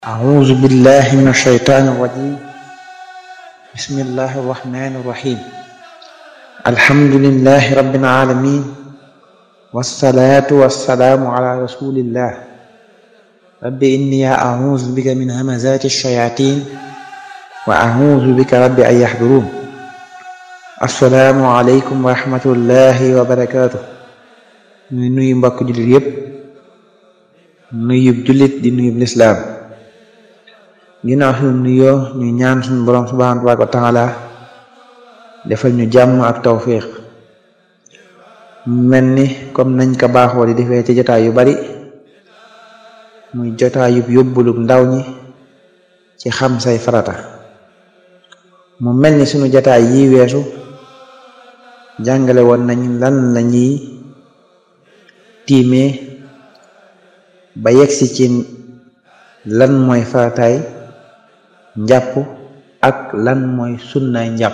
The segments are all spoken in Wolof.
أعوذ بالله من الشيطان الرجيم بسم الله الرحمن الرحيم الحمد لله رب العالمين والصلاة والسلام على رسول الله رب إني أعوذ بك من همزات الشياطين وأعوذ بك رب أن يحضرون السلام عليكم ورحمة الله وبركاته ñu nuyu mbokk jullit yépp nuyub jullit di nuyub lislaam ginnaaw suñu nuyoo ñu ñaan suñu borom subhanahu wa taala defal ñu jàmm ak tawfiq mel ni comme nañ ko baaxoo di defee ci jotaay yu bari muy jotaayub yóbbulug ndaw ñi ci xam say farata mu mel ni suñu jotaay yi weesu jàngale woon nañ lan la ñuy tiimee ba yegsi ci lan mooy farataay njàpp ak lan mooy sunnaay njàpp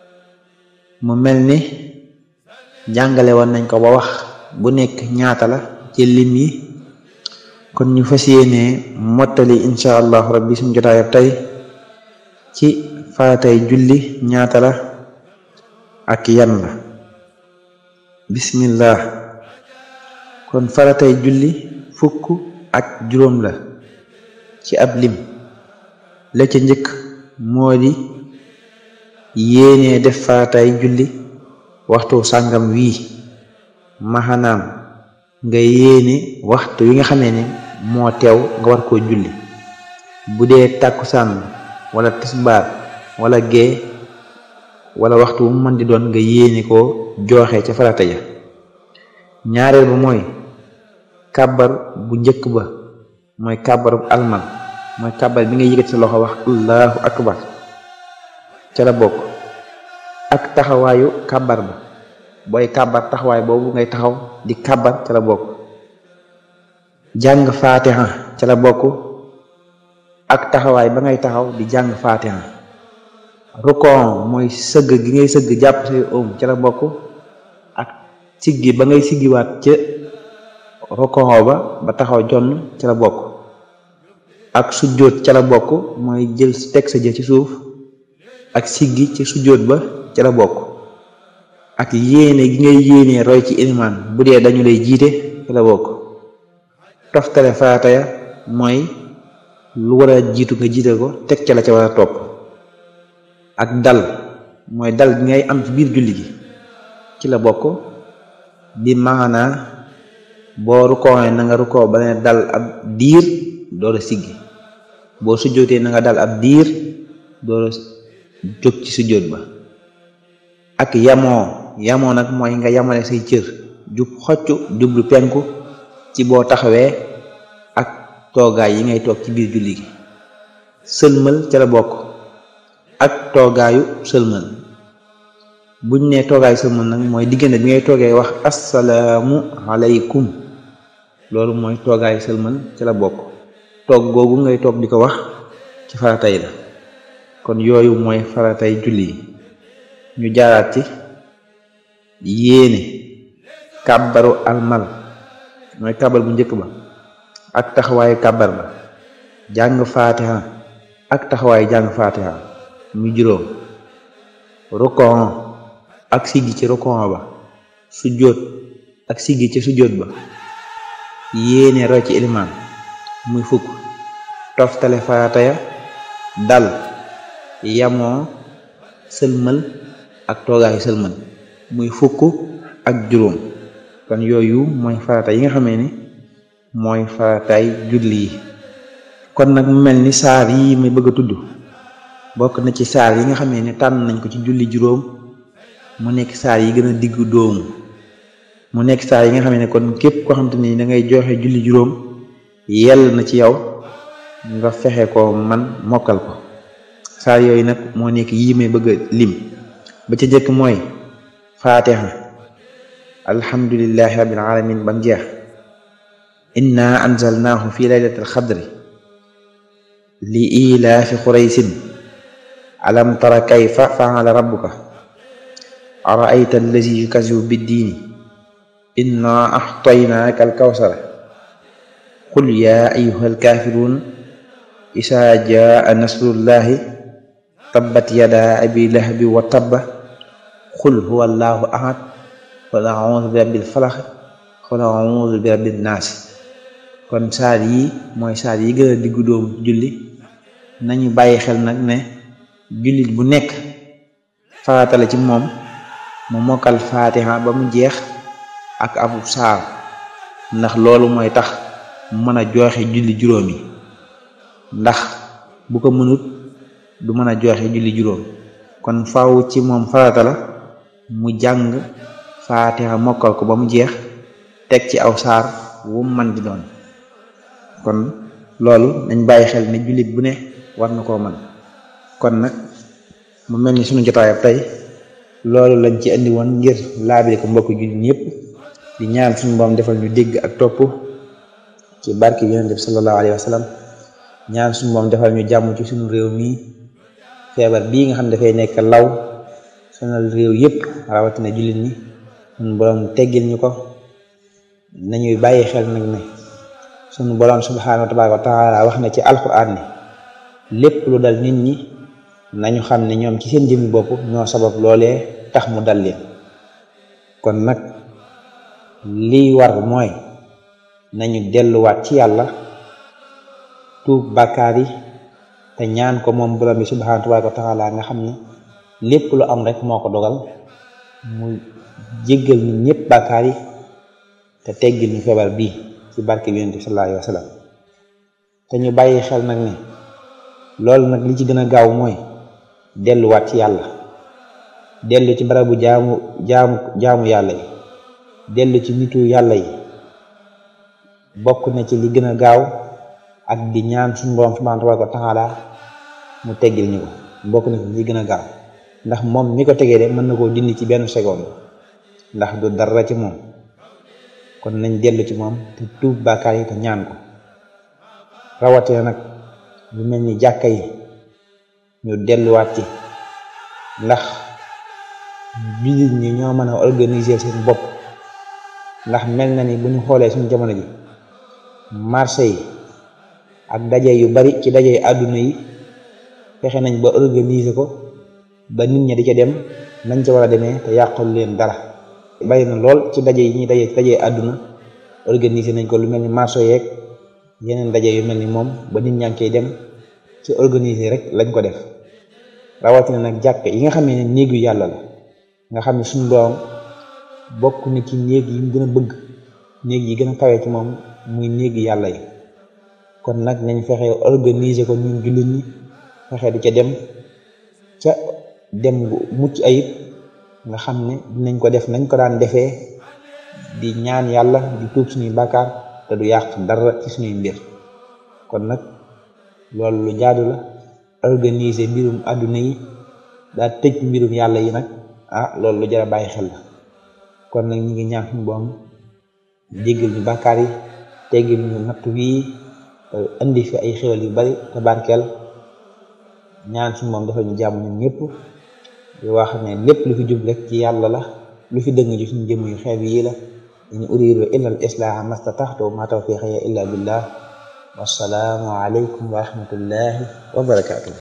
mu mel ni jàngale woon nañ ko ba wax bu nekk ñaata la ci lim yi kon ñu fas yéenee mottali insha allahu rabbi suñ jotaayab tey ci faratay julli ñaata la ak yan la bismillah kon faratay julli fukk ak juróom la ci ab lim la ca njëkk moo di yéenee def faratay julli waxtu sàngam wii maxanaam nga yéene waxtu wi nga xamee ne moo teew nga war koo julli bu dee tàkkusaan wala tisbaar wala gee wala waxtu mu mën di doon nga yéene koo jooxe ca farata ja ñaareel ba mooy kàbbar bu njëkk ba mooy kàbbaru almal mooy kàbbar bi nga yëgat sa loxo wax allahu akbar ca la bokk ak taxawaayu kàbbar ba booy kàbbar taxawaay boobu ngay taxaw di kàbbar ca la bokk jàng faatiha ca la bokk ak taxawaay ba ngay taxaw di jàng faatiha rukon mooy sëgg gi ngay sëgg jàpp say oom ca la bokk ak siggi ba ngay siggiwaat ca rukon ba ba taxaw jonn ca la bokk ak sujjóot ca la bokk mooy jël teg sa jë ci suuf ak siggi ci sujjóot ba ca la bokk ak yéene gi ngay yéene roy ci ilimaan bu dee dañu lay jiite ca la bokk toftale farata ya mooy lu war a jiitu nga jiite ko teg ca la ca war a topp ak dal mooy dal gi ngay am ci biir julli gi ci la bokk bi maanaa boo rukkoo na nga rukkoo ba ne dal ab diir door a siggi boo sujjootee na nga dal ab diir door a jóg ci sujjoot ba ak yamoo yamoo nag mooy nga yamale say cër jub xocc jublu penku ci boo taxawee ak toogaay yi ngay toog ci biir julli gi sëlmal ca la bokk ak toogaayu sëlmal buñ ne toogaayu sëlmal nag mooy diggante bi ngay toogee wax assalaamu aleykum loolu mooy toogaayu sëlmal ca la bokk toog googu ngay toog di ko wax ci faratay la kon yooyu mooy faratay julli yi ñu jaaraat ci yéene kàbbaru almal mooy kàbbar bu njëkk ba ak taxawaayu kàbbar ba jàng faatiha ak taxawaayu jàng faatiha muy juróom rukon ak siggi ci rukon ba sujjóot ak siggi ci sujjóot ba yéene roy ci ilimaan muy fukk toftale farata ya dal yamoo sëlmal ak toogaayu sëlmal muy fukk ak juróom kon yooyu mooy farata yi nga xamee ne mooy farataay julli yi kon nag mu mel ni saar yi may bëgg a tudd bokk na ci saar yi nga xamee ne tànn nañ ko ci julli juróom mu nekk saar yi gën a diggu doomu mu nekk saar yi nga xamee ne kon képp koo xam te ni da ngay joxe julli juróom yell na ci yow nga fexe ko man mokkal ko saar yooyu nag moo nekk yii may bëgg a lim ba ca jëkk mooy faatiha alhamdulillahi rabbil alamin bam jeex inna anzalnaahu fi laylatil xadri li ilaafi quraysin alam tara kayfa faala rabbuka araayta allazi yukazibu biddiini inna axtaynaaka alkawsara qul yaa ayuha alkaafiruun isaa jaa nasrullahi tabbat yada abi lahabi wa tabba xul huwa allahu ahad qul a'udhu bi rabbil falaq qul a'udhu bi rabbin naas kon saar yi mooy saar yi gën a diggu doomu julli nañu bàyyi xel nag ne jullit bu nekk farata la ci moom mu mokkal faatiha ba mu jeex ak abu saar ndax loolu mooy tax mu mën a joxe julli juróom yi ndax bu ko mënut du mën a joxe julli juróom kon faaw ci moom farata la mu jàng faatiha mokkal ko ba mu jeex teg ci aw saar wu mu man di doon kon loolu nañ bàyyi xel ne jullit bu ne war na koo man kon nag mu mel ni sunu jotaayab tey loolu lañ ci indi woon ngir laabire ko mbokk jullit ñëpp di ñaan suñu boom defal ñu dégg ak topp ci barke yonent bi sallallahu alayhi wa sallam ñaan suñu boom defal ñu jàmm ci suñu réew mi feebar bii nga xam ne dafay nekk law sonal réew yëpp rawatina jullit ñi suñu borom teggil ñu ko nañuy bàyyi xel nag ne suñu borom subhanahu wa taala wax na ci alquran ne lépp lu dal nit ñi nañu xam ne ñoom ci seen jëmmi bopp ñoo sabab loolee tax mu dal leen kon nag liy war mooy nañu delluwaat ci yàlla tuub bàkkaar yi te ñaan ko moom borom bi subhanahu wa taala nga xam ne lépp lu am rek moo ko dogal mu jéggal ñu ñëpp bàkkaar yi te teggil ñu feebar bii ci barke bi yonent bi sallallahu alayhi wa sallam te ñu bàyyi xel nag ne loolu nag li ci gën a gaaw mooy delluwaat ci yàlla dellu ci barabu jaamu jaamu jaamu yàlla yi dellu ci nitu yàlla yi bokk na ci li gën a gaaw ak di ñaan suñu borom subhanahu wa taala mu teggil ñu ko bokk na ci li gën a gaaw ndax moom mi ko tegee de mën na koo dindi ci benn seconde ndax du dara ci moom kon nañ dellu ci moom te tuub bàkkaar yi te ñaan ko rawatina nag lu mel ni jàkka yi ñu delluwaat ci ndax jullit ñi ñoo mën a organiser seen bopp ndax mel na ni bu ñu xoolee suñu jamono ji marché yi ak daje yu bari ci daje yu àdduna yi fexe nañ ba organiser ko ba nit ñi di ca dem nañ ca war a demee te yàqul leen dara bari na lool ci daje yi ñuy daje ci daje àdduna organiser nañ ko lu mel ni marché yeeg yeneen daje yu mel ni moom ba nit ñaa ngi koy dem ci organiser rek lañ ko def rawatina nag jàkk yi nga xam ne néegu yàlla la nga xam ne suñu doom bokk na ci néeg yi mu gën a bëgg néeg yi gën a kawe ci moom muy néegi yàlla yi kon nag nañ fexe organiser ko ñun jullit ñi fexe di ca dem ca dem gu mucc ayib nga xam ne dinañ ko def nañ ko daan defee di ñaan yàlla di tuub suñuy bàkkaar te du yàq dara ci suñuy mbir kon nag loolu lu jaadu la organiser mbirum àdduna yi daa tëj mbirum yàlla yi nag ah loolu lu jar a bàyyi xel la kon nag ñi ngi ñaan suñu boom jéggal ñu bàkkaar yi teggil ñu natt wii indi fi ay xéwal yu bari te barkeel ñaan suñu moom dafa ñu jàmm ñun ñëpp di wax ne lépp lu fi jub rek ci yàlla la lu fi dëng ji suñu jëmm yu xeeb yi la in uridu illa al islaha mastataxtu ma tawfiqiya illa billah wassalaamu aleykum wa rahmatullahi wa barakatuh